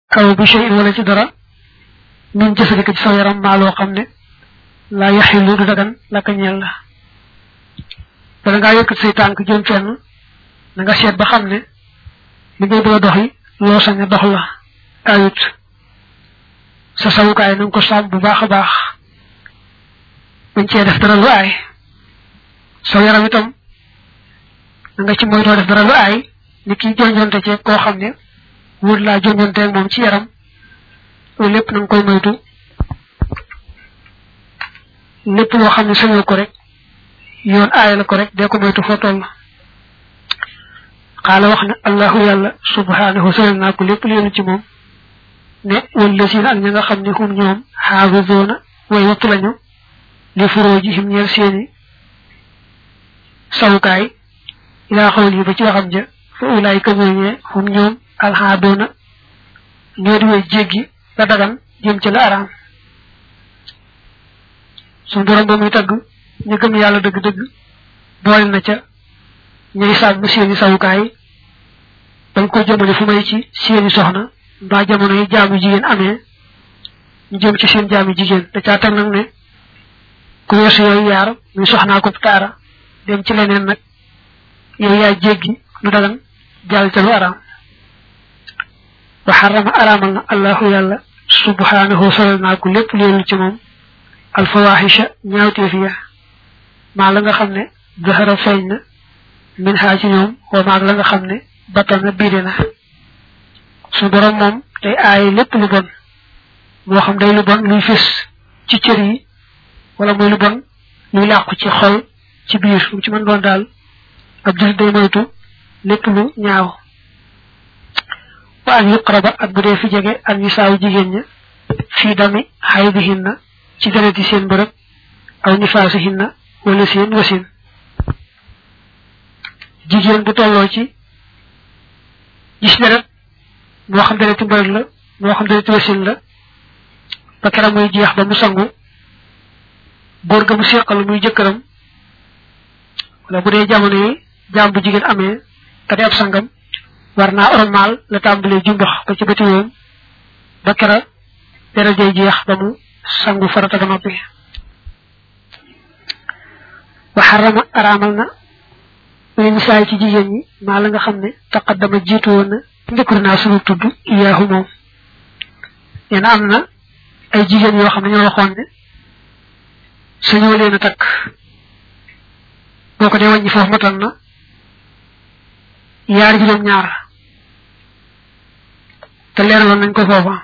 aw bi shay wala ci dara min jëfandikoo ci sa yaram maa loo xam ne laa yaxilu du dagan la ka ñeel la bala ngaa yëkkat say tànk jëm fenn na nga seet ba xam ne li ngay bëgg a doxi loo sañ a dox la ayut sa sawukaay na nga ko sàmm bu baax a baax bañ cee def dara lu aay sa yaram itam na nga ci moytoo def dara lu aay ni ki jonjonte ci koo xam ne wut laa jonjonte ak moom ci yaram loolu lépp na nga koy moytu lépp loo xam ne sañoo ko rek yoon aay la ko rek dee ko moytu foo toll xaala wax ne allahu yàlla subhanahu sëral naa ko lépp leenu ci moom ne wala siin ak ña nga xam ne hum ñoom xaafizoona way wattu lañu li furoojihim ñeel seeni sawukaay ilaa xawal yi ba ci waxam ja fa ulaay ka ñooñee hum ñoom alxaadoona ñoo di way jéggi la dagan jëm ci la araam suñu borom ba muy tagg ñu gëm yàlla dëgg-dëgg boole na ca ñay sàmm seeni sawukaay dañ ko jëmale fu may ci seeni soxna mbaa jamono yi jaamu jigéen amee ñu jëm ci seen jaamu jigéen da caa teg nag ne ku weesu yooyu yaar muy soxnaa ko taara dem ci leneen nag yow yaa jéggi lu dagan jàll ca lu araam wa xarama araamal na allahu yàlla subhanahu solal naa ko lépp leelul ci moom alfawaxisha ñaawteef ya maa la nga xam ne zahara feeñ na min xaa ci ñoom wa maag la nga xam ne battana biide na su borom moom day aaye lépp lu bon moo xam day lu bon luy fés ci cër yi wala muy lu bon luy làqu ci xol ci biir lu ci mën doon daal ab jullit day moytu lépp lu ñaaw wa an yuqraba ak bu dee fi jege ak ñu saaw jigéen ña fii dami xaydihinna ci dereti seen bërëb aw nifaasihinna wala seen wasin jigéen bu tolloo ci gis deret moo xam dereti mbërëg la moo xam dereti wasin la ba keram muy jeex ba mu sangu góor ga mu seqal muy jëkkëram wala bu dee jamono yi jaam bu jigéen amee te di ab sangam war naa ormaal la tàmbalee jumbax ba ci bëti woom ba kera deret jay jeex ba mu sangu farata ba noppi wa xarama araamal na muy misaay ci jigéen ñi maa la nga xam ne taqaddama jiitu woon na njëkkur naa sunu tudd iyaahu moom nee na am na ay jigéen yoo xam ne ñoo waxoon ne sañoo leen a takk boo ko dee wàññi foofu matal na yaar juróom ñaar te leeraloon nañ ko foofa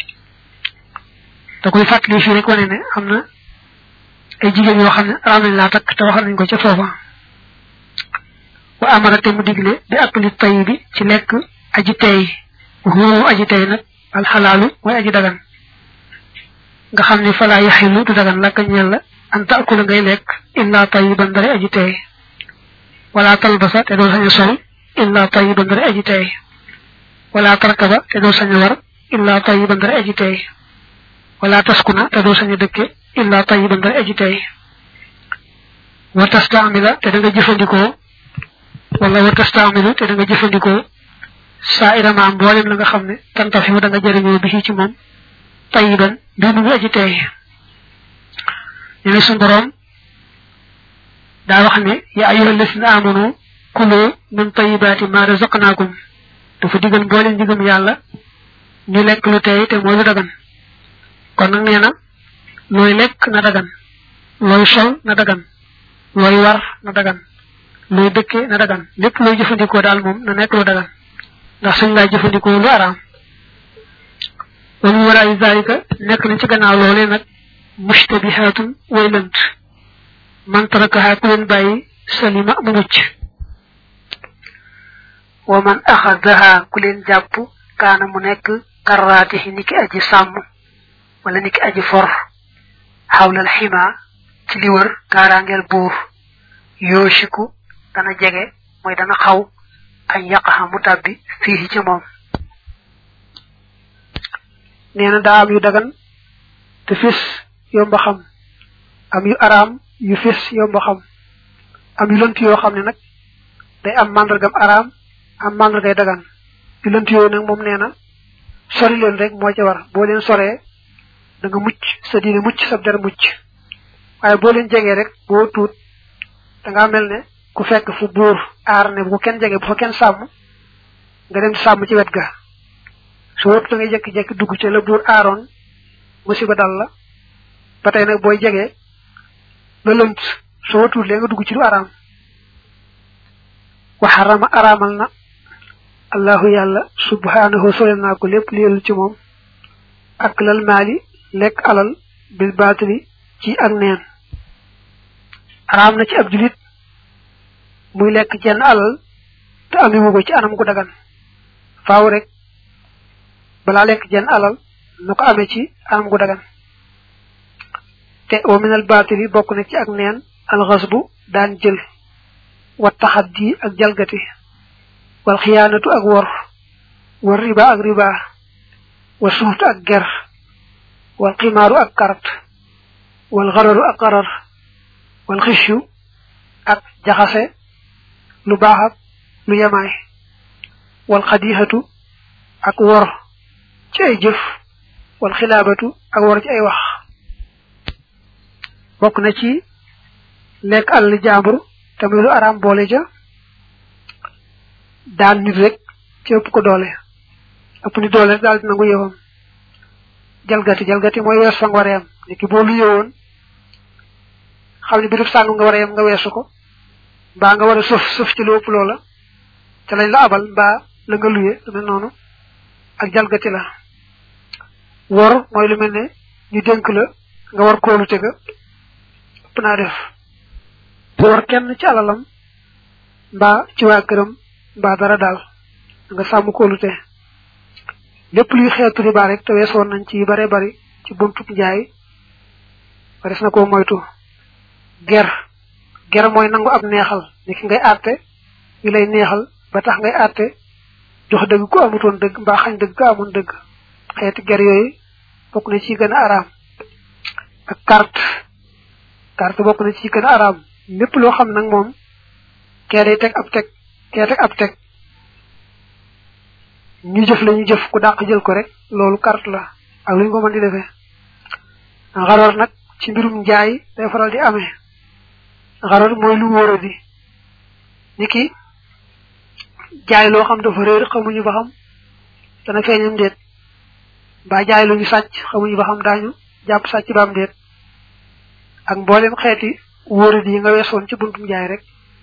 da koy fàttali fii rek wane ne am na ay jigéen yoo xam ne araam nañ laa takk te waxal nañ ko ca foofa wa amara te mu digle bi akli tay bi ci lekk aji tey wóowu aji tey nag alxalaalu mooy aji dagan nga xam ne falaa yaxilu du dagan lakka ñeel la an taakula ngay lekk illa tayiban dara aji tey wala talbasa te doo sañ a sol illa tayiban dara aji tey wala tarkaba te doo sañ a war illa tayiban dara aji tey wala taskuna te doo sañ a dëkke illa tayiban dara aji tey wa tastaamila te da nga jëfandikoo wala wa tastaamilu te da nga jëfandikoo saa iramaam mboolem la nga xam ne tanta fi mu da nga jëriñoo bi ci moom tayiban bi mu ngi aji tey ñu ne suñu borom daa wax ne ya ayyuha alladina amanu kulu min tayibaati ma razaqnaakum dafa digal mboolem digam yàlla ñu lekk lu tey te mooy lu dagan kon nag nee na looy lekk na dagan looy sol na dagan looy war na dagan looy dëkke na dagan lépp looy jëfandikoo daal moom na nekk lu dagan ndax suñ laa jëfandikoo lu araam wa min waraayi zalika nekk nañ ci gannaaw loolee nag mushtabihatun way lënt man tarakaha ku leen bàyyi salima mu mucc wa man axadaha ku leen jàpp kaana mu nekk karraatihi niki aji sàmm wala niki aji for xawlal xima ci li wër kaaraangeel buur yooshiku dana jege mooy dana xaw añ yaqaxa mu tàbbi fii ci moom nee na daa am yu dagan te fis yomba xam am yu araam yu fis yomba xam am yu lënt yoo xam ne nag day am màndargam araam am màndargay dagan yu lënt yooyu nag moom nee na sori leen rek moo ca war boo leen soree da nga mucc sa diine mucc sa der mucc waaye boo leen jegee rek boo tuut da ngaa mel ne ku fekk fu buur aar ne bu ko kenn jege bu fa kenn sàmm nga dem sàmm ci wet ga su wëpp da ngay jekki-jekki dugg ci la buur aaroon musiba dal la ba tey nag booy jegee la lënt su wëtuut lee nga dugg ci lu araam wa xarama araamal na allahu yàlla subhanahu sole naa ko lépp li yelul ci moom ak lal maali lekk alal bil baatili ci ak neen araam na ci ab julit muy lekk jenn alal te amiwu ko ci anam gu dagan faaw rek balaa lekk jenn alal na ko amee ci anam gu dagan te wa minal baatili bokk na ci ak neen alxasbu daan jël wa taxaddi ak jalgati wal xiyaanatu ak wor wal riba ak riba wa suuft ak ger wal ximaaru ak karat wal xararu ak xarar wal xisyu ak jaxase lu baax ak lu yemaay wal xadixatu ak wor ci ay jëf wal xilaabatu ak wor ci ay wax bokk na ci lekk àll jaambur te muy lu araam boole ja daan nit rek ci ëpp ko doole ëpp ni doole rek daal di nangu yëwam jalgati jalgati mooy wees fa nga war a yem ni ki boo lu yëwoon xam ne bi def sàngu nga war a yem nga weesu ko mbaa nga war a suuf suuf ci lu ëpp loola te lañ la abal mbaa la nga luye lu mel noonu ak jalgati la wor mooy lu mel ne ñu dénk la nga war koolu tega ëpp naa def war kenn ci alalam mbaa ci waa këram mbaa dara daal nga sàmm kóolute lépp luy xeetu riba rek te weesoon nañ ci bare bari ci buntu njaay ba des na koo moytu ger ger mooy nangu ab neexal ni ki ngay àtte yu lay neexal ba tax ngay àtte jox dëgg ku amutoon dëgg mbaa xañ dëgg ku amoon dëgg xeeti ger yooyu bokk na ci gën a araam ak carte carte bokk na ci gën a araam lépp loo xam nag moom kee day teg ab teg kee teg ab teg ñu jëf la ñu jëf ku dàq jël ko rek loolu carte la ak lu ñu ko mën di defee xaroor nag ci mbirum njaay day faral di amee xaroor mooy lu wóora di ni ki jaay loo xam dafa réer xamuñu ba xam dana feeñam déet mbaa jaay lu ñu sàcc xamuñu ba xam daañu jàpp sàcc ba am déet ak mboolem xeeti wóora di yi nga weesoon ci buntum jaay rek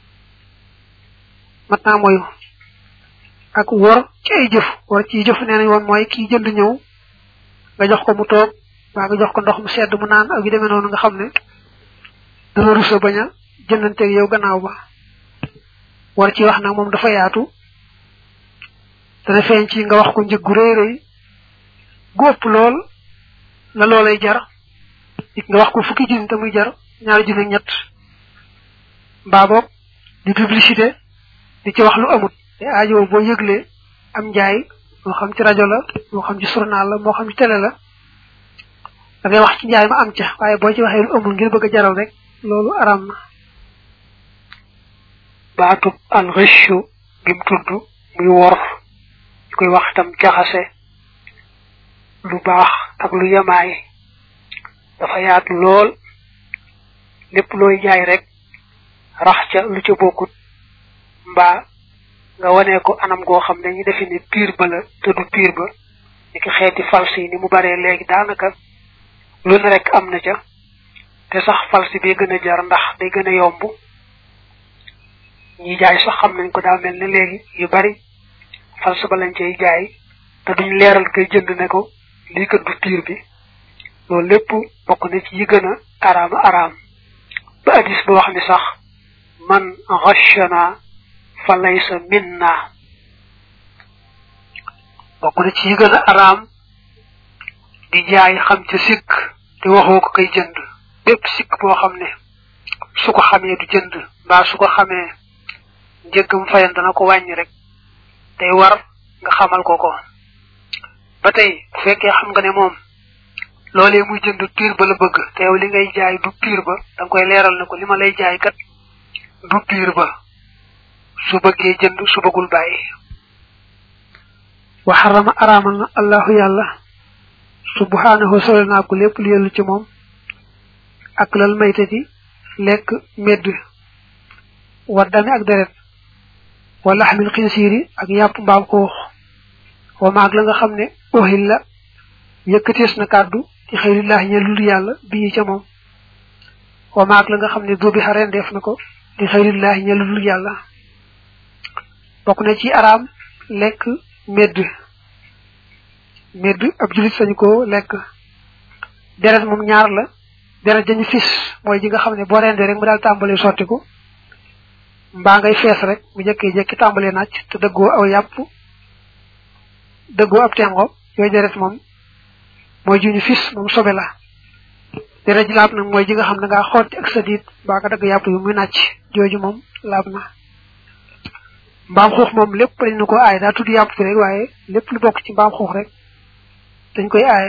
mat naa moyu ak wor ci ay jëf wor ci jëf nee nañ woon mooy kii jënd ñëw nga jox ko mu toog waa nga jox ko ndox mu sedd mu naan ak yu demee noonu nga xam ne dana rusa bañ a jëndanteeg yow gannaaw ba war ci wax nag moom dafa yaatu dana feeñ ci nga wax ko njëg gu rëy rëy gu ëpp lool la loolay jar it nga wax ko fukki junni te muy jar ñaari junni ak ñett mbaa boog di publicité di ci wax lu amut te aajo boo yëglee am njaay moo xam ci rajo la moo xam ci journal la moo xam ci télé la da ngay wax ci njaay ma am ca waaye boo ci waxee lu amul ngir bëgg a jaral rek loolu aram na baatub al ghashu gim tudd muy wor ñu koy wax tam jaxase lu baax ak lu yemaay dafa yaatu lool lépp looy jaay rek rax ca lu ca bokkut mbaa nga wane ko anam goo xam ne ñu defe ni piir ba la te du piir ba ni ki xeeti falsi yi ni mu baree léegi daanaka lu ne rek am na ca te sax falsi bi gën a jar ndax day gën a yomb ñi jaay sax xam nañ ko daa mel ne léegi yu bari falsi ba lañ cay jaay te duñ leeral kay jënd ne ko lii kat du piir bi loolu lépp bokk na ci yi gën a araama araam ba addis ba wax ni sax man ghashana fa laysa minna bokk na ci yi gën a araam di jaay xam ca sikk te waxoo ko koy jënd bépp sikk boo xam ne su ko xamee du jënd mbaa su ko xamee njëggam fayan dana ko wàññi rek day war nga xamal ko ko ba tey bu fekkee xam nga ne moom loolee muy jënd piir ba la bëgg te yow li ngay jaay du piir ba danga koy leeral ne ko li ma lay jaay kat du piir ba su bëggee jënd su bëggul bàyyi wa xarama araamal na allahu yàlla subhanahu sole naa ko lépp lu yellu ci moom ak lal maytati lekk medd wa dami ak deret wa laxmil xinsiiri ak yàpp mbaam xuux wa maag la nga xam ne ohil la yëkkatees na kàddu ci xëyrillahi ñe lul yàlla bii ca moom wa maag la nga xam ne dubi xaren def na ko di xëyrillahi ñe lul yàlla bokk na ci araam lekk medd medd ab julit sañu ko lekk deret moom ñaar la deret dañu fis mooy ji nga xam ne boo rendee rek mu daal tàmbalee sottiku mbaa ngay fees rek mu jëkkee jekki tàmbalee nàcc te dëggoo aw yàpp dëggoo ab tengo yooyu deret moom mooy ju ñu fis moom sobe la deret ji laab nag mooy ji nga xam ne ngaa xotti ak sa diit mbaa nga dagg yàpp yu muy nàcc jooju moom laab na mbaam xuux moom lépp dañ na ko aaye daa tudd yàpp fi rek waaye lépp lu bokk ci mbaam xuux rek dañ koy aaye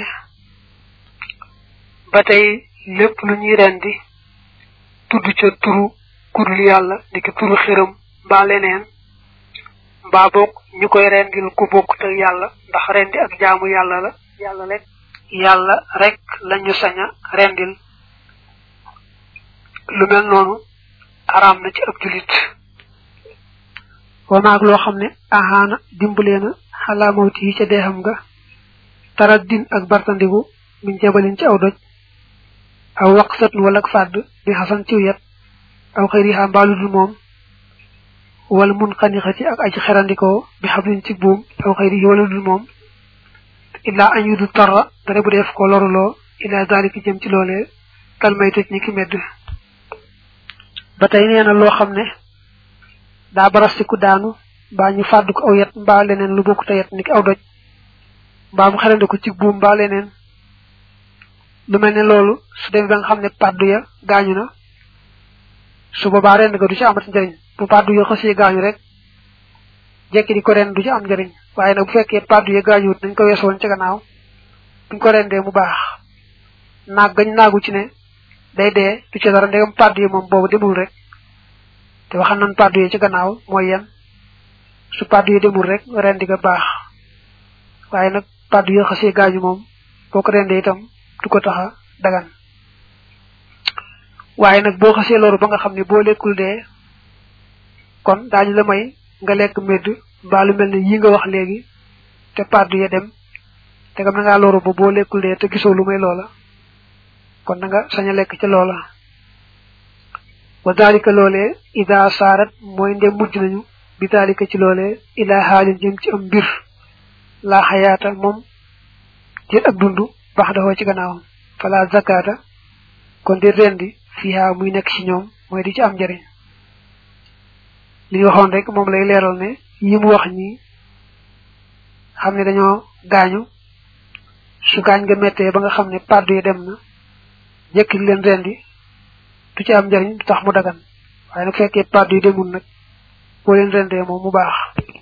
ba tey lépp lu ñuy rendi tudd ca turu kudul yàlla di ki turu xiram mbaa leneen mbaa bokk ñu koy rendil ku bokk te yàlla ndax rendi ak jaamu yàlla la yàlla rek yàlla rek lañu sañ a rendil lu mel noonu araam na ci ab julit wa maag loo xam ne ahaana dimbalee na xalaa mawti yi ca deexam nga tarat din ak bartandigu min jabalin ci aw doj aw waqsatun wala ak fàdd bi xasan ciw yet aw xëyri xaa mbaalu dul moom wala mun xanixati ak aji xerandikoo bi xablin ci buum aw xëyri wala dul moom illaa añ yu du tarra dara bu def ko loruloo illaa daalika jëm ci loolee kalmay tëj ni ki medd ba tey nee na loo xam ne daa barastiku daanu mbaa ñu fàdd ko aw yet mbaa leneen lu bokk te yet ni ki aw doj mbaa mu xerandi ko ci buum mbaa leneen lu mel ne loolu su demee ba nga xam ne pàddu ya gaañu na su boobaa rend ga du ci amati njëriñ bu pàddu ya xësee gaañu rek jekki di ko ren du ci am njëriñ waaye nag bu fekkee pàddu ya gaañuwut nañ ko weesoon ca gannaaw buñ ko rendee mu baax naag gañ naagu ci ne day dee du ci dara ndegam pàddu yi moom boobu demul rek te waxam nan pàddu yi ci gannaaw mooy yem su pàddu yi demul rek rendi ga baax waaye nag pàddu ya xësee gaañu moom boo ko rendee itam du ko taxa dagan waaye nag boo xasee loolu ba nga xam ne boo lekkul dee kon daañu la may nga lekk medd mbaa lu mel ne yi nga wax léegi te pàddu ya dem te gam na ngaa loru ba boo lekkul dee te gisoo lu may loola kon na nga sañ a lekk ca loola wa dalika loolee ida saarat mooy ndem mujj nañu bi dalika ci loolee ila xaalin jëm ci am mbir laa xayaata moom jël ak dund bax daxoo ci gannaawam fala zakata kon di rendi fiha muy nekk ci ñoom mooy di ci am njëriñ li ñu waxoon rek moom lay leeral ne yi mu wax ñi xam ne dañoo gaañu su gaañ nga mettee ba nga xam ne pàddu yi dem na jëkki leen rendi du ci am njëriñ du tax mu dagan waaye nag fekkee pàddu yi demul nag boo leen rendee moom mu baax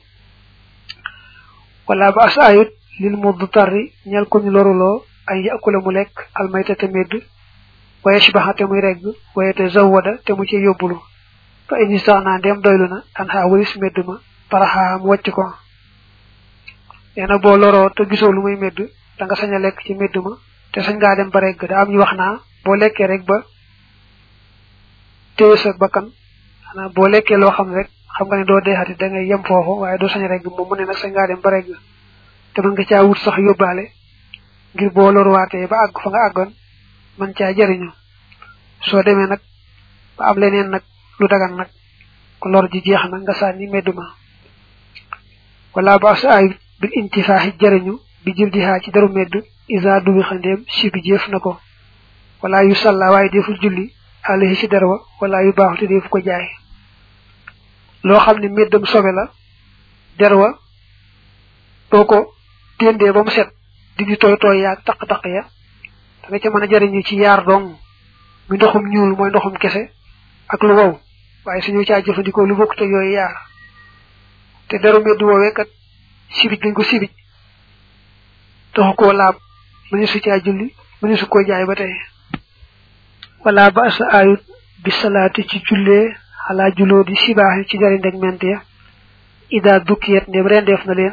wala ba as ayut lil muddu tarri ñel ko ñu loruloo ay yakula mu lekk almayta te medd waye shibaha te muy regg waye te zawwada te mu ci yóbbulu fa ini saana ndem doylu na an xaa walis medd ma paraxaa mu wàcc ko nee na boo loroo te gisoo lu muy medd da nga sañ a lekk ci medd ma te sañ ngaa dem ba regg da am ñu wax naa boo lekkee rek ba téye sa bakkan xanaa boo lekkee loo xam rek xam nga ne doo deexati da ngay yem foofu waaye doo sañ a regg moom mu ne nag sañ ngaa dem ba regg te mën nga caa wut sax yóbbaale ngir boo loruwaatee ba àgg fa nga àggoon man caa jëriñu soo demee nag ba am leneen nag lu dagan nag ko lor ji jeex na nga sànni medduma wala ba sa ay bil intifaaxi jëriñu bi jël di xaa ci daru medd isa dubi xandeem si bi jëf na ko wala yu salla waaye deful julli alayhi ci derwa wala yu baaxu te defu ko jaay loo xam ne meddam sobe la derwa boo ko téndee ba mu set di di tooy tooy yaag taq-taq ya da nga ca mën a jëriñu ci yaar dong mi ndoxum ñuul mooy ndoxum kese ak lu wow waaye suñu caa jëfandikoo lu bokk te yooyu yaar te deru medd woowee kat sibij dañ ko sibij taxu koo laab mëni su caa julli mëni su ko jaay ba tey wala ba sa ayut bi salaati ci jullee xalaa juloo di sibaaxi ci jari ndeg ment ya ida dukkiyet ndem rendeef na leen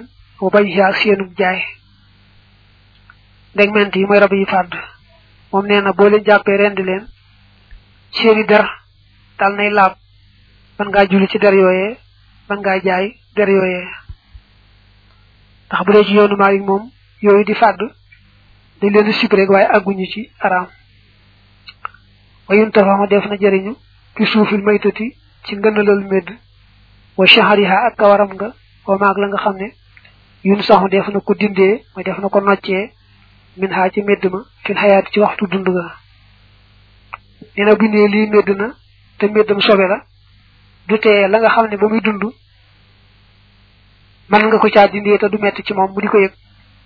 wa bañ ak seenub jaay ndegment yi mooy rab yi fàdd moom nee na boo leen jàppee rendi leen seeni der dal nay laab man ngaa julli ci der yooyee man ngaa jaay der yooyee ndax bu dee ci yoonu Maalik moom yooyu di fàdd dañ leen di sib rek waaye àgguñu ci araam wayun tafaxma def na jëriñu fi suufil maytati ci ngënalal medd wa shahariha ak kawaram nga wa maag la nga xam ne yun saxu def na ko dindee mooy def na ko noccee min xaa ci medd ma fil xayaati ci waxtu dund ga nee na bu nee lii medd na te meddam sobe la du tee la nga xam ne ba muy dund mën nga ko caa dindee te du metti ci moom mu di ko yëg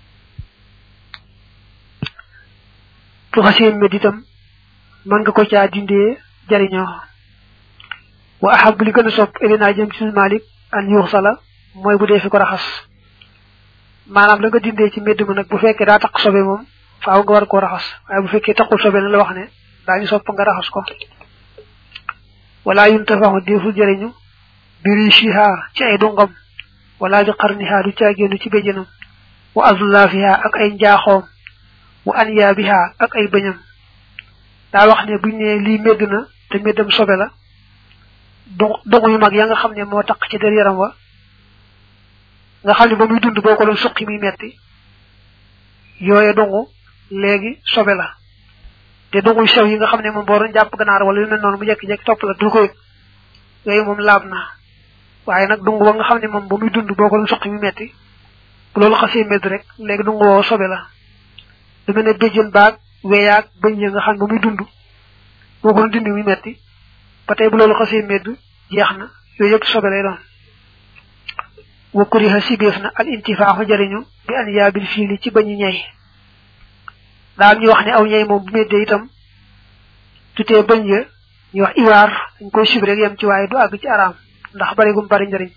tu xasee medd itam mën nga ko caa dindee jariñoo wa ahab li gën a sopp elina jëm ci malik an yuux sala mooy bu dee fi ko raxas maanaam la nga dindee ci medd ma nag bu fekkee daa taq sobe moom faaw nga war koo raxas waaye bu fekkee taqul sobe na la wax ne daañu sopp nga raxas ko wala yun tafaxu deful jëriñu biri shiha ci ay dungam wala bi qarniha du caagéenu ci béjjënam wa azlafiha ak ay njaaxoom wa anyabiha ak ay bëñam daa wax ne buñ ne lii medd na te meddam sobe la dongu yu mag ya nga xam ne moo taq ci der yaram wa nga xam ne ba muy dund boo ko doon suqi muy metti yooye dongu léegi sobe la te dongu yu sew yi nga xam ne moom boo doon jàpp ganaar wala yu mel noonu mu jekki-jekki topp la du ko yëg yooyu moom laab na waaye nag dungu ba nga xam ne moom ba muy dund boo ko doon suqi muy metti bu loolu xasee medd rek léegi dungu woo sobe la lu mel ne béjjën baag weyaag bëñ ya nga xam ne ba muy dund boo ko doon dindi muy metti ba tey bu loolu xasee medd jeex na yooyu yëpp sobe lay doon wa kuriha sibeef na al intifaaxu jariñu bi an yaabil fiili ci bañu ñay daal ñu wax ne aw ñay moom bu meddee itam tutee bañ ya ñu wax iwaar dañ koy sib rek yem ci waaye du àgg ci araam ndax bari gum bari njariñ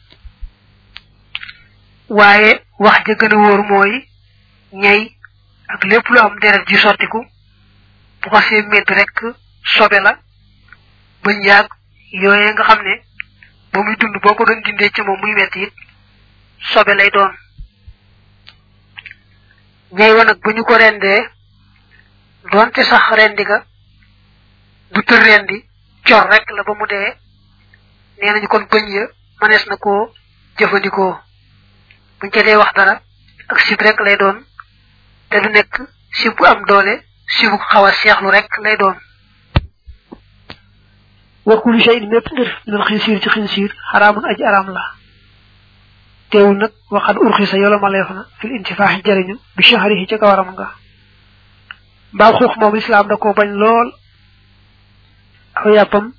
waaye wax ja gën a wóor mooy ñay ak lépp lu am deret ji sottiku bu xasee medd rek sobe la bañ yaag yooyee nga xam ne ba muy dund boo ko doon dindee ci moom muy metti it sobe lay doon ñay wa nag bu ñu ko rendee doonte sax rendi ga du tër rendi cor rek la ba mu dee nee nañu kon bëñ ya manees na koo jëfandikoo buñ ca dee wax dara ak sib rek lay doon te du nekk sib bu am doole sibu xaw a seexlu rek lay doon wa kullu shay'in mépp mbir minal xinsiir ci xinsiir xaraamun aji araam la teewul nag waxad urxisa yolo ma leef na fil intifaaxi jariñu bi shahrihi ca kawaram nga mbaam xuux moom lislaam da ko bañ lool aw yàppam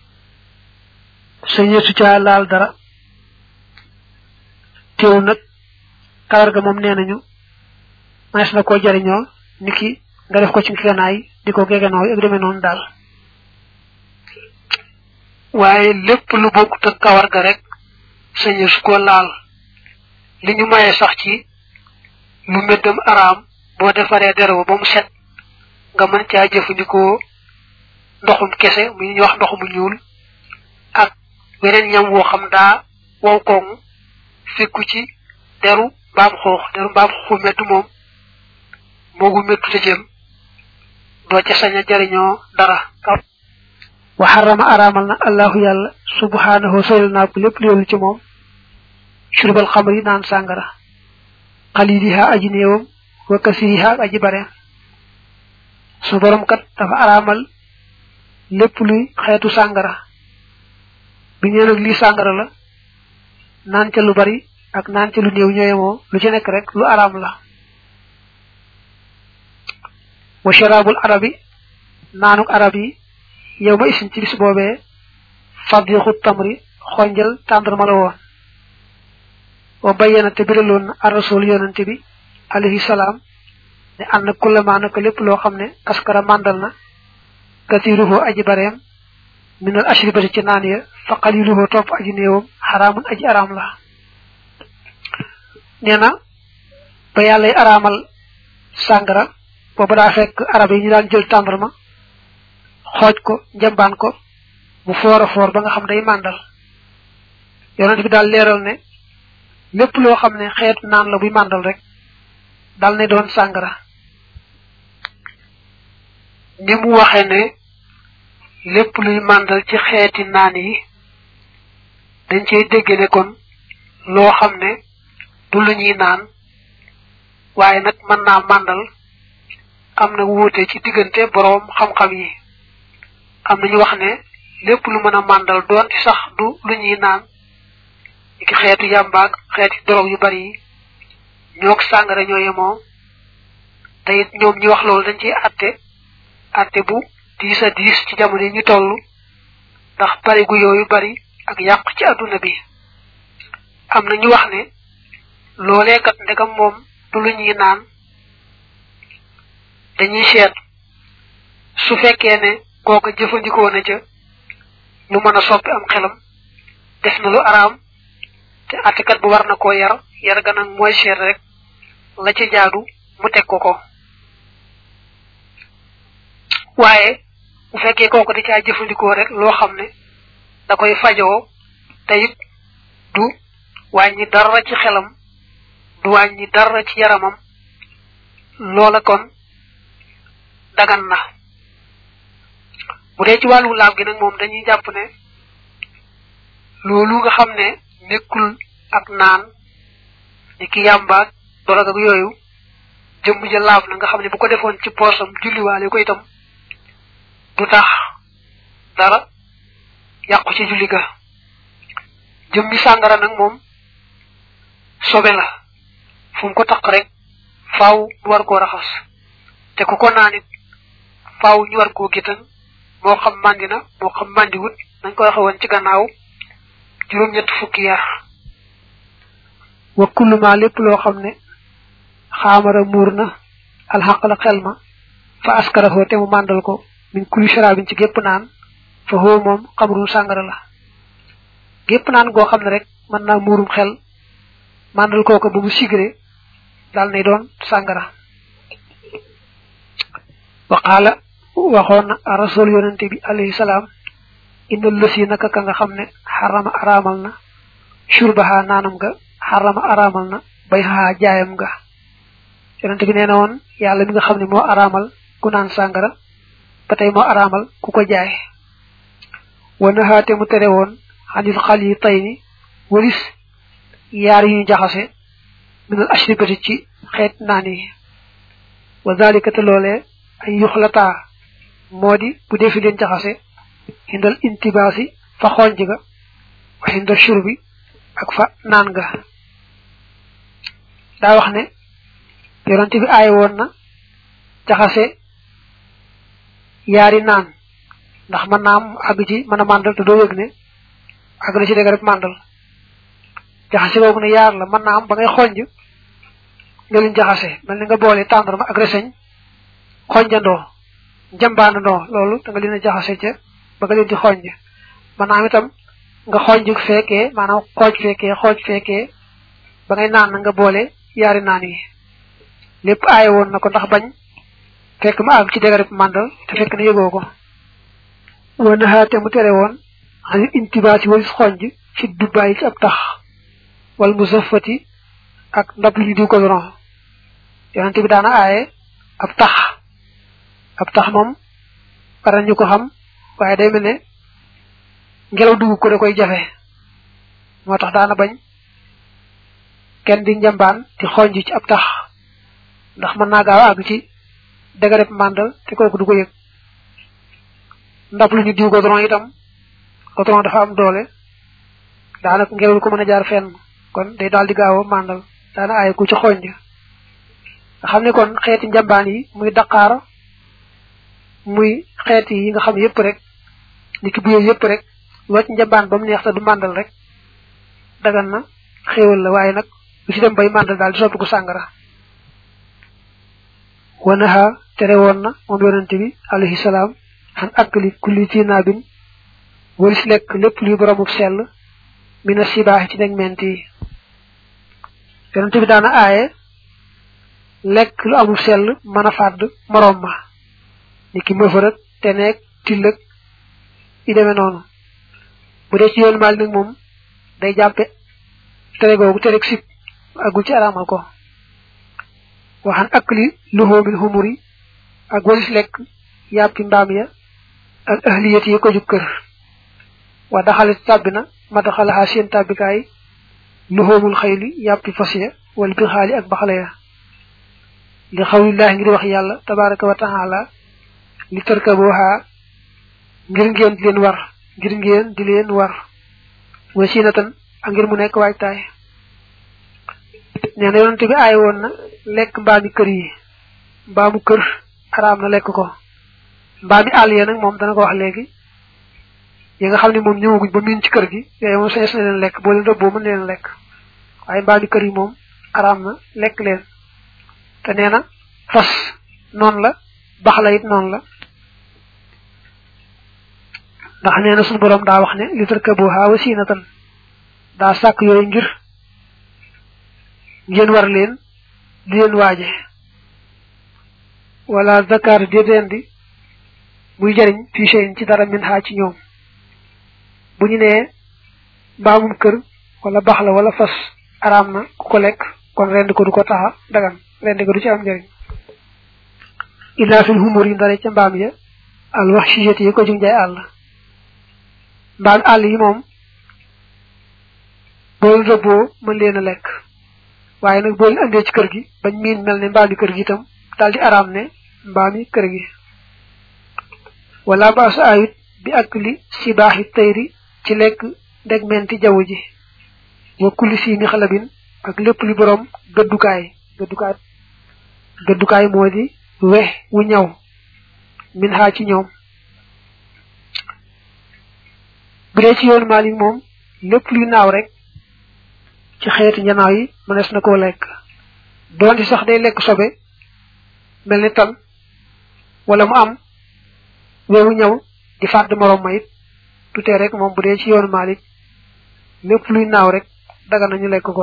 sa ñeetu caa laal dara teewul nag kawar ga moom nee nañu manes na koo jariñoo niki nga def ko ci ngeganaay di ko geganoo ak demee noonu daal waaye lépp lu bokkut ak kawar ga rek sañu su ko laal li ñu maye sax ci lu meddam araam boo defaree deraw ba mu set nga mën caa jëfandikoo ndoxum kese mu ñu wax ndox mu ñuul ak weneen ñam woo xam daa wow koŋ fekku ci deru mbaam xoox deru mbaam xooxu meddu moom moogu meddu te jëm doo ca sañ a jariñoo dara wa xarama araamal na allahu yàlla subhanahu soyal naa ko lépp léelu ci moom surbal xamri naan sàngara xaliliha aji néewam wa kasiriha aji bare su borom kat dafa araamal lépp luy xeetu sàngara bi ñee nag lii sàngara la naan ca lu bari ak naan ca lu néew ñooyemoo lu ci nekk rek lu araam la wa sharabul arabi naanuk arab yi yow ma isin ci bis boobee fadixu tamri xonjal tàndarma la woon wa bayyana te biraloon na arasul yonante bi alayhi salaam ne ànd na kullama naka lépp loo xam ne askara màndal na katiruhu aji bareem minal ashribati ci naan ya fa qaliluhu topp aji néewam xaraamun aji araam la nee na ba yàllay araamal sàngara booba daa fekk arab yi ñu daan jël tàndarma xooj ko njambaan ko mu foor a foor ba nga xam day màndal yonent bi daal leeral ne lépp loo xam ne xeetu naan la buy màndal rek dal ne doon sàngara ni mu waxe ne lépp luy màndal ci xeeti naan yi dañ cey dégg ne kon loo xam ne du lu ñuy naan waaye nag mën naa màndal am na wuute ci diggante boroom xam-xam yi am nañu wax ne lépp lu mën a màndal doon ci sax du lu ñuy naan ki xeetu yàmbaag xeeti dorog yu bari yi ñoog sàngara ñoo yemoo te it ñoom ñi wax loolu dañ ciy atte atte bu diis a diis ci jamono yi ñu toll ndax bari gu yooyu bari ak yàq ci adduna bi am na ñu wax ne loolee kat ndegam moom du lu ñuy naan dañuy seet su fekkee ne kooka jëfandikoo na ca lu mën a soppi am xelam def na lu araam te attekat bu war na koo yar yar ga nag mooy seet rek la ca jaadu mu teg ko ko waaye bu fekkee kooku di caa jëfandikoo rek loo xam ne da koy fajoo te it du wàññi dara ci xelam du wàññi dara ci yaramam loola kon dagan na bu dee ci wàllu laab gi nag moom dañuy jàpp ne loolu nga xam ne nekkul ak naan ni ki yàmbaag dorog ak yooyu jëmm ja laab na nga xam ne bu ko defoon ci poosam julliwaale ko itam du tax dara yàqu ci julli ga jëmmi sàngara nag moom sobe la fu mu ko taq rek faaw ñu war koo raxas te ku ko naanit faaw ñu war koo gitan moo xam màndi na moo xam màndi wut nañ ko waxe woon ci gannaaw juróom ñett fukki yar wa kullu ma lépp loo xam ne xaamara muur na alxaq la xel ma fa askarahoo te mu màndal ko min kulli sharabin ci gépp naan fa hoo moom xamrun sàngara la gépp naan goo xam ne rek mën naa muurum xel màndal kooko ba mu sigré dal nay doon sàngara waqaala waxoon na rasul yonente bi alayhi salaam inna lësi naka ka nga xam ne xarama araamal na shurbaha naanam ga xarama araamal na bay xaa jaayam ga yonente bi nee na woon yàlla mi nga xam ne moo araamal ku naan sàngara ba tey moo araamal ku ko jaay wa naxaate mu tere woon xanil xal yi tay ni walis yaar yu ñu jaxase minal ashribati ci xeet naan yi wa zalika te loolee ay yuxlataa moo di bu defi leen jaxase xindal intibaasi fa xonj ga wa xindal shurbi ak fa naan ga daa wax ne yonante bi aay woon na jaxase yaari naan ndax mën naa am àgg ci mën a màndal te doo yëg ne àgg na ci dëgg rek màndal jaxase googu ne yaar la mën naa am ba ngay xonj nga leen jaxase mel ni nga boole tàndarma ak reseñ xonjandoo njambaanandoo loolu da nga leen a jaxase ca ba nga leen di xonj mën naa am itam nga xonj fekkee maanaam xooj fekkee xooj fekkee ba ngay naan na nga boole yaari naan yi lépp aaye woon na ko ndax bañ fekk ma àgg ci dëgg rek màndal te fekk na yëgoo ko wana xaate mu tere woon xani intibaasi walis xonj ci dubbaay ci ab tax wala mu safati ak ndab li ñu diw ko doron yonente bi daana aaye ab tax ab tax moom para ñu ko xam waaye day mel ne ngelaw dugg ko da koy jafe moo tax daana bañ kenn di njambaan di xonj ci ab tax ndax mën naa gaaw àgg ci dëgërëb màndal te kooku du ko yëg ndab lu ñu diw goudron itam goudron dafa am doole daanaka ngelaw lu ko mën a jaar fenn kon day daal di gaaw a màndal daana aaye ku ci xonj nga xam ne kon xeeti njambaan yi muy daqaar muy xeeti yi nga xam yépp rek ni ki buyee yépp rek loo ci njambaan ba mu neex te du màndal rek dagan na xéewal la waaye nag lu ci dem bay màndal daal di soppi ko sàngara wanaha tere woon na moom yonente bi alayhi salaam xan akli kulli tinaabin walis lekk lépp luy boromub sell mina sibaax ci neg ment yi yonente bi daana aaye lekk lu amul sell mën a fàdd moroom ma ni ki mëfërëg te neeg tillëg yi demee noonu bu dee ci yoonu maal nag moom day jàppe tere googu tere sib agul ci araamal ko waxan akli luhumil humuri ak walis lekk yàppi mbaam ya ak ahliyat yi ko jub kër wa daxalit tàbbi na ma daxalaxaa seen tàbbikaay luhumul xayli yàppi fas ya wal bi xaali ak baxala ya li xawlillahi ngir wax yàlla tabaraka wa taala li tarkabuha ngir ngeen di leen war ngir ngeen di leen war wasinatan ak ngir mu nekk waajtaay nee na yonente bi aay woon na lekk mbaami kër yi mbaamu kër araam na lekk ko mbaami àll ya nag moom dana ko wax léegi yi nga xam ne moom ñëwaguñ ba miin ci kër gi yooyu moom sañes na leen lekk boo leen rëbboo mën leen lekk waaye mbaami kër yi moom araam na lekk leen te nee na fas noonu la bax la it noonu la ndax nee na suñu borom daa wax ne li tarkabuha wasinatan daa sàkk yooyu ngir ngeen war leen di leen waaje wala zakar déedéen di muy jariñ fii seen ci dara min xaa ci ñoom bu ñu nee mbaamum kër wala bax la wala fas araam na ku ko lekk kon rend ko du ko taxa dagan rend ko du ci am njariñ illa fil humur yi ndare ca mbaam ya al wax sijeti yi ko jug njaay àll mbaam àll yi moom bool rëbboo mën leen a lekk waaye nag bool andee ci kër gi bañ miin mel ne mbaami kër gi itam daal di araam ne mbaami kër gi wala baasa ayut bi ak li si baaxi tayri ci lekk ndegmenti jaww ji wa kulli si mi xalabin ak lépp li borom gëddukaay gëddukaay gëddukaay moo di we wu ñaw min xaa ci ñoom bu dee ci yoonu Maalik moom lépp luy naaw rek ci xeeti njanaaw yi mënees na koo lekk doonte sax day lekk sobe mel ni tan wala mu am wewu ñëw di fàdd morom ma it tutee rek moom bu dee ci yoonu Maalik lépp luy naaw rek daga nañu lekk ko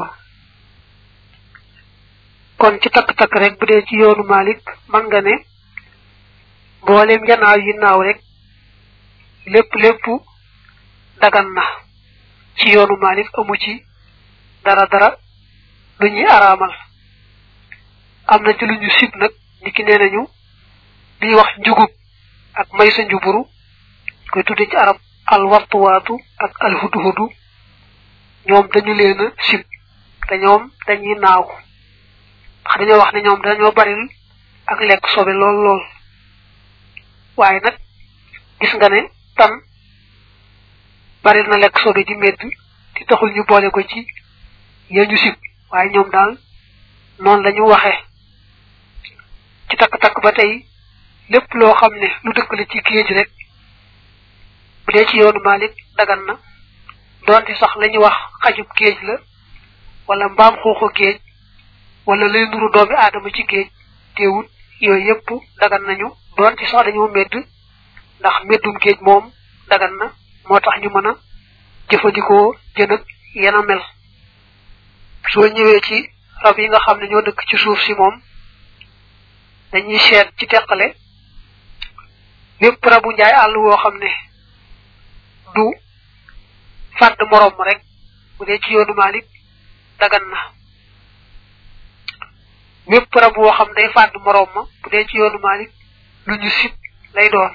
kon ci takk-takk rek bu dee ci yoonu Maalik man nga ne mboolem njanaaw yi naaw rek lépp lépp dagan na ci yoonu Maalik amu ci dara dara lu ñuy araamal am na ci lu ñu sib nag ni ki nee nañu li wax njugub ak may sa njuburu koy tudde ci arab alwartuwaatu ak alhuduhudu ñoom dañu leen a sib te ñoom dañuy naaw ndax dañoo wax ne ñoom dañoo baril ak lekk sobe lool lool waaye nag gis nga ne tan baril na lekk sobe di medd di taxul ñu boole ko ci yee ñu sib waaye ñoom daal noonu la ñu waxee ci takk-takk ba tey lépp loo xam ne lu dëkkale ci géej rek bu dee ci yoonu Maalik dagan na doonte sax la ñuy wax xajub géej la wala mbaam xuuxu géej wala lay nuru doomi aadama ci géej teewut yooyu yëpp dagan nañu doonte sax dañoo medd ndax meddum géej moom dagan na moo tax ñu mën a jëfandikoo jën ak yena mel soo ñëwee ci rab yi nga xam ne ñoo dëkk ci suuf si moom dañuy seet ci teqale lépp rabu njaay àll woo xam ne du fàdd moroom ma rek bu dee ci yoonu Maalik dagan na lépp rab woo xam day fàdd moroom ma bu dee ci yoonu Maalik lu ñu sib lay doon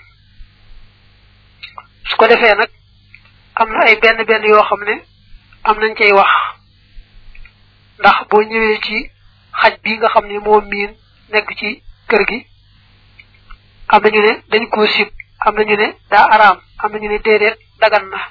su ko defee nag am na ay benn benn yoo xam ne am nañ cay wax ndax boo ñëwee ci xaj bi nga xam ne moo miin nekk ci kër gi am nañu ne dañ koo sib am nañu ne daa araam am nañu ne déedéet dagan na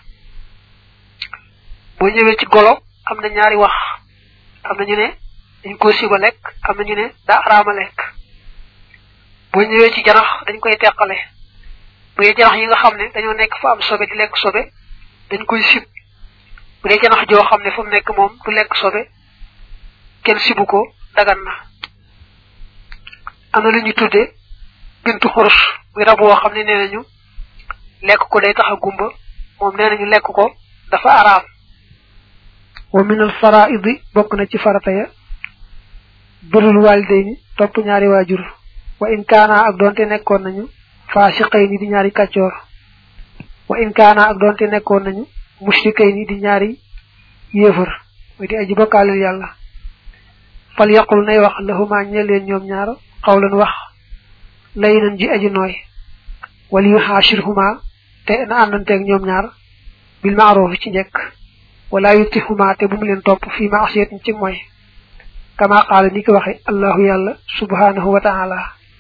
boo ñëwee ci golo am na ñaari wax am nañu ne dañ koo siba lekk am nañu ne daa araama lekk boo ñëwee ci janax dañ koy teqale bu dee janax yi nga xam ne dañoo nekk fa am sobe di lekk sobe dañ koy sib bu dee janax joo xam ne fa mu nekk moom du lekk sobe kenn sibu ko dagan na am na lu ñu tudde bintu xurus muy rab woo xam ne nee nañu lekk ko day tax a gumba moom nee nañu lekk ko dafa araam wa min al faraidi bokk na ci farata ya birul walidayni topp ñaari waajur wa in kaana ak doonte nekkoon nañu faasiqayni di ñaari kàccoor wa in kaana ak doonte nekkoon nañu mushrikayni di ñaari yéefar muy di aji bokkaaleel yàlla fal yaqul nay wax lahuma ñe leen ñoom ñaar xawlan wax lay nan ji aji nooy wal yu xaashirhuma te na àndanteeg ñoom ñaar bil maaroof ci njëkk wala yutihuma te bu mu leen topp fii maasiyatin ci mooy kama qaala ni ko waxe allahu yàlla subhanahu wa taala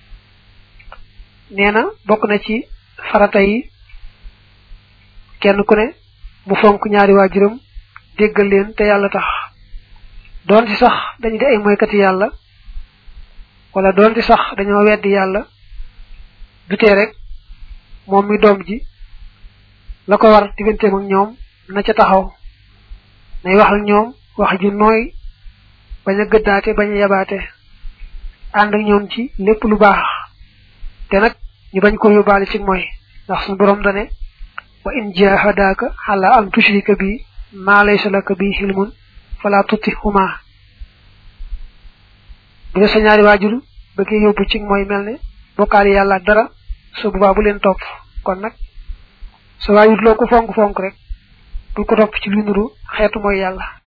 nee na bokk na ci farata yi kenn ku ne mu fonk ñaari waajuram déggal leen te yàlla tax doon ci sax dañu di ay moykati yàlla wala doon ci sax dañoo weddi yàlla dutee rek moom mi doom ji la ko war digganteem ak ñoom na ca taxaw nay wax ak ñoom wax ju nooy bañ a gëddaate bañ a yabaate ànd ak ñoom ci lépp lu baax te nag ñu bañ ko yóbbaale ci mooy ndax suñu borom dane wa in jahadaka ala an tushrika bi ma laysa laka bi hilmun fala tutihuma bu sa ñaari waajur bëggee yóbbu ci mooy mel ne bokkaale yàlla ak dara su boobaa bu leen topp kon nag sa waajur loo ko fonk fonk rek bul ko topp ci lu nuru xeetu mooy yàlla